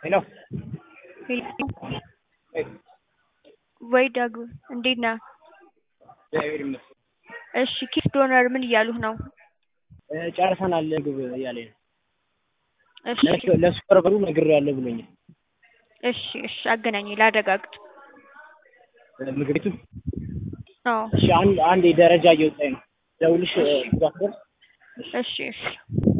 ሄሎ ወይ ዳግም እንዴት ነህ? እግዚአብሔር ይመስገን። እሺ ኪስ ዶነር ምን እያሉህ ነው? እ ጨርሰናል ምግብ እያለኝ ነው። እሺ ለሱ- ለሱፐርቫይዘሩ ነግሬዋለሁ ብሎኛል። እሺ እሺ አገናኘኝ ላረጋግጥ። እ ምግብ ቤቱ አዎ እሺ አንድ አንድ ደረጃ እየወጣኝ ነው። ደውልሽ እ እሺ። እዛ ስደርስ እሺ እሺ